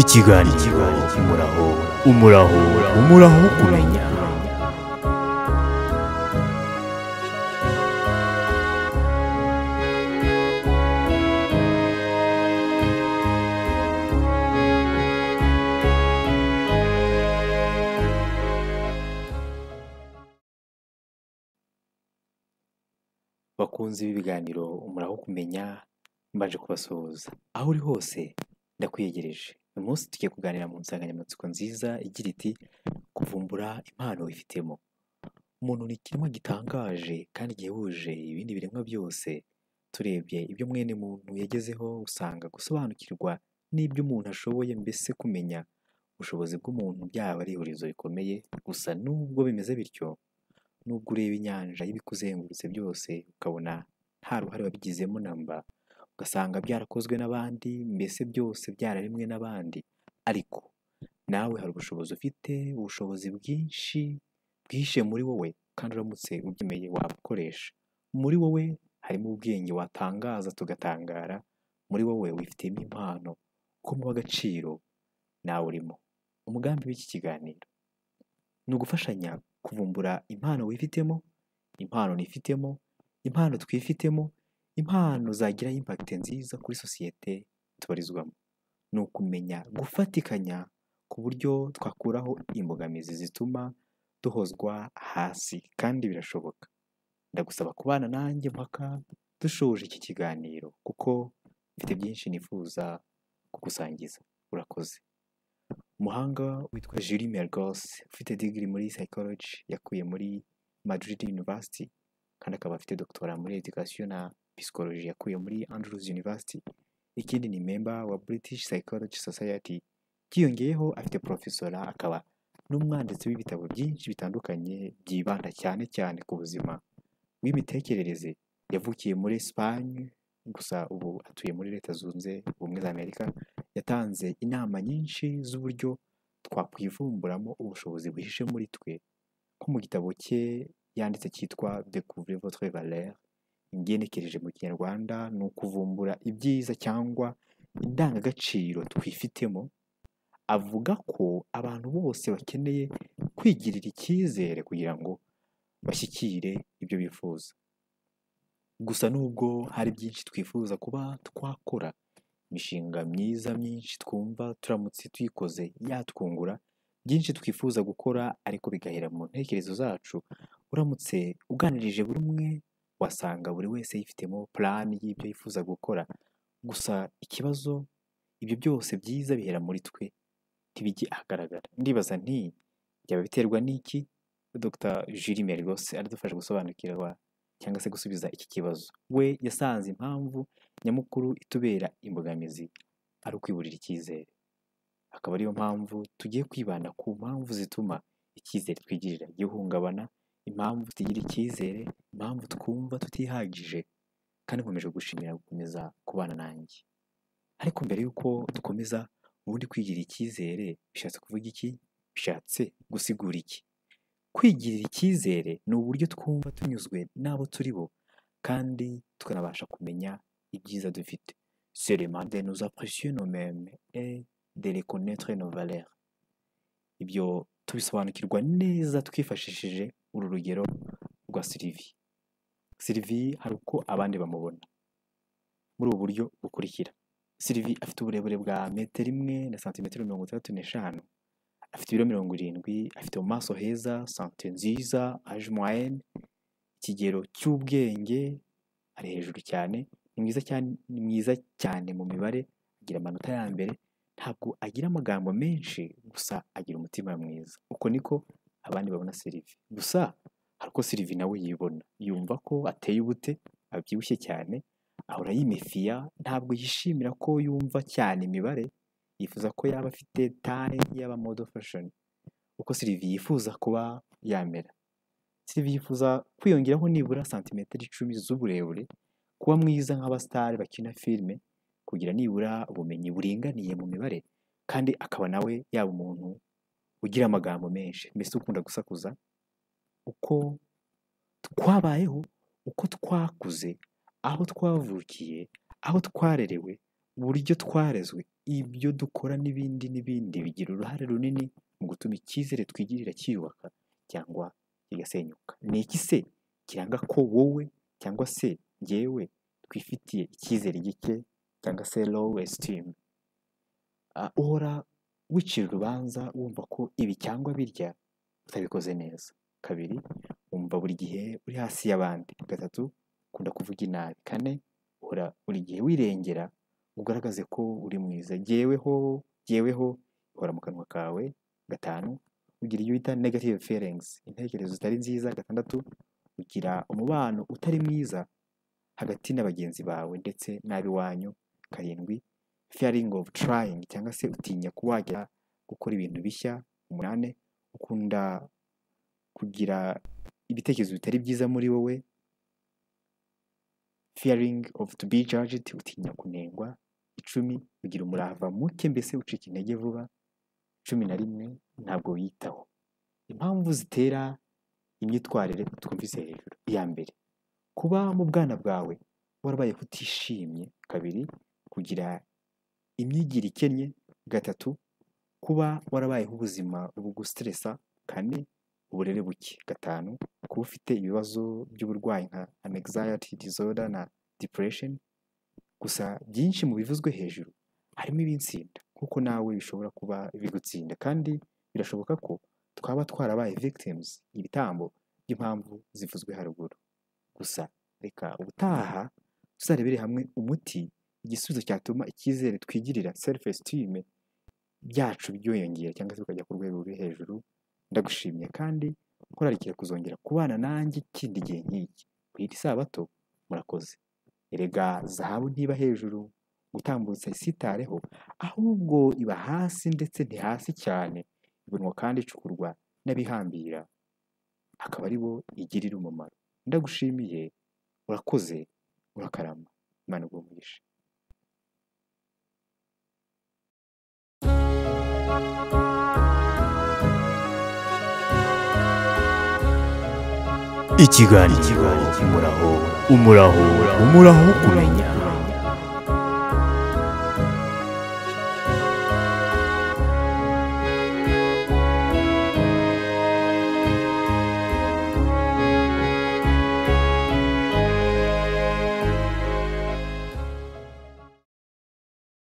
ikiganiro umuraho umuraho umuraho wo kumenya bakunzi b'ibiganiro umuraho kumenya mbanje kubasuhuza aho uri hose ndakwiyegereje uyu munsi tugiye kuganira mu nsanganyamatsiko nziza igira iti kuvumbura impano wifitemo umuntu ni ikiremwa gitangaje kandi gihebuje ibindi biremwa byose turebye ibyo mwene muntu yagezeho usanga gusobanukirwa n'ibyo umuntu ashoboye mbese kumenya ubushobozi bw'umuntu byaba ari ihurizo rikomeye gusa nubwo bimeze bityo nubwo ureba inyanja y'ibikuzengurutse byose ukabona nta ruhare wabigizemo namba ugasanga byarakozwe n'abandi mbese byose byararemwe n'abandi ariko nawe hari ubushobozi ufite ubushobozi bwinshi bwishe muri wowe kandi uramutse ubyemeye wabukoresha muri wowe harimo ubwenge watangaza tugatangara muri wowe wifitemo impano ko muha agaciro nawe urimo umugambi w'iki kiganiro ni ugufashanya kuvumbura impano wifitemo impano nifitemo impano twifitemo impano zagira impact nziza kuri sosiyete tubarizwamo ni ukumenya gufatikanya ku buryo twakuraho imbogamizi zituma duhozwa hasi kandi birashoboka ndagusaba kubana nanjye mpaka dushoje iki kiganiro kuko mfite byinshi nifuza kugusangiza urakoze umuhanga witwa Julie Mergos ufite degree muri psychology yakuye muri Madrid University kandi akaba afite doctora muri education na psychology yakuye muri Andrews University ikindi ni member wa British Psychology Society byiyongeyeho afite profesora akaba n'umwanditsi w'ibitabo byinshi bitandukanye byibanda cyane cyane ku buzima bw'imitekerereze yavukiye muri Espagne gusa ubu atuye muri leta zunze ubumwe za Amerika yatanze inama nyinshi z'uburyo twakwivumburamo ubushobozi buhishe muri twe nko mu gitabo cye yanditse cyitwa Découvrez votre valeur ingenekereje mu kinyarwanda ni ukuvumbura ibyiza cyangwa indangagaciro twifitemo avuga ko abantu bose bakeneye kwigirira icyizere kugira ngo bashyikire ibyo bifuza gusa nubwo hari byinshi twifuza kuba twakora imishinga myiza myinshi twumva turamutse tuyikoze yatwungura byinshi twifuza gukora ariko bigahera mu ntekerezo zacu uramutse uganirije buri umwe wasanga buri wese yifitemo purani y'ibyo yifuza gukora gusa ikibazo ibyo byose byiza bihera muri twe ntibijye ahagaragara ndibaza nti byaba biterwa n'iki dr julie mergos aradufasha gusobanukirwa cyangwa se gusubiza iki kibazo we yasanze impamvu nyamukuru itubera imbogamizi ari ukwiburira icyizere akaba ariyo mpamvu tugiye kwibanda ku mpamvu zituma icyizere twigirira gihungabana impamvu tugira icyizere impamvu twumva tutihagije kandi nkomeje gushimira gukomeza kubana nanjye ariko mbere y'uko dukomeza ubundi kwigirira icyizere bishatse kuvuga iki bishatse gusigura iki kwigirira icyizere ni uburyo twumva tunyuzwe n'abo turi bo kandi tukanabasha kumenya ibyiza dufite seulement de nous apprécier nos mêmes et de reconnaître nos valeurs ibyo tubisobanukirwa neza twifashishije uru rugero rwa sirivi sirivi hari uko abandi bamubona muri ubu buryo bukurikira sirivi afite uburebure bwa metero imwe na santimetero mirongo itandatu n'eshanu afite ibiro mirongo irindwi afite mu maso heza sante nziza aje mwayene ikigero cy'ubwenge ari hejuru cyane ni mwiza cyane ni mwiza cyane mu mibare agira amanota ya mbere ntabwo agira amagambo menshi gusa agira umutima mwiza uko niko abandi babona sirivi gusa hari uko sirivi nawe yibona yumva ko ateye ubute abyibushye cyane ahora yimifiya ntabwo yishimira ko yumva cyane imibare yifuza ko yaba afite tare yaba modo fashoni uko sirivi yifuza kuba yamera sirivi yifuza kwiyongeraho nibura santimetero icumi z'uburebure kuba mwiza nk'abasitari bakina filime kugira nibura ubumenyi buringaniye mu mibare kandi akaba nawe yaba umuntu ugira amagambo menshi mbese ukunda gusakuza uko twabayeho uko twakuze aho twavukiye aho twarerewe uburyo twarezwe ibyo dukora n'ibindi n'ibindi bigira uruhare runini mu gutuma icyizere twigirira cyiyubaka cyangwa kigasenyuka ni iki se kiranga ko wowe cyangwa se jyewe twifitiye icyizere gike cyangwa se lowu esitimu uhora wicira urubanza wumva ko ibi cyangwa birya utabikoze neza kabiri wumva buri gihe uri hasi y'abandi gatatu ukunda kuvuga inabi kane uhora buri gihe wirengera ngo ugaragaze ko uri mwiza jyeweho jyeweho ihora mu kanwa kawe gatanu ugira iyo bita negative feelings intekerezo zitari nziza gatandatu ugira umubano utari mwiza hagati na bagenzi bawe ndetse n'ab'iwanyu karindwi fearing of trying cyangwa se utinya kuba wajya gukora ibintu bishya umunani ukunda kugira ibitekerezo bitari byiza muri wowe fearing of to be judged utinya kunengwa icumi ugira umurava muke mbese ucika intege vuba cumi na rimwe ntabwo wiyitaho impamvu zitera imyitwarire twumvise hejuru iya mbere kuba mu bwana bwawe warabaye utishimye kabiri kugira imyigire ikennye gatatu kuba warabayeho ubuzima bugustresa kane uburere buke gatanu kuba ufite ibibazo by'uburwayi nka anxiety disorder na depression gusa byinshi mu bivuzwe hejuru harimo ibinsinda kuko nawe bishobora kuba bigutsinda kandi birashoboka ko twaba twarabaye victims ibitambo by'impamvu zivuzwe haruguru gusa reka ubutaha tuzarebere hamwe umuti igisubizo cyatuma icyizere twigirira self esteem byacu byiyongera cyangwa se bikajya ku rwego ruri hejuru ndagushimye kandi nkorarikira kuzongera kubana nanjye ikindi gihe nk'iki ku iri sabato murakoze erega zahabu ntiba hejuru gutambutsa isitareho ahubwo iba hasi ndetse ntihasi cyane ibonwa kandi icukurwa n'abihambira akaba ari bo igirira umumaro ndagushimiye urakoze urakarama imana umugisha ikiganiro umuraho umuraho umuraho wo kumenya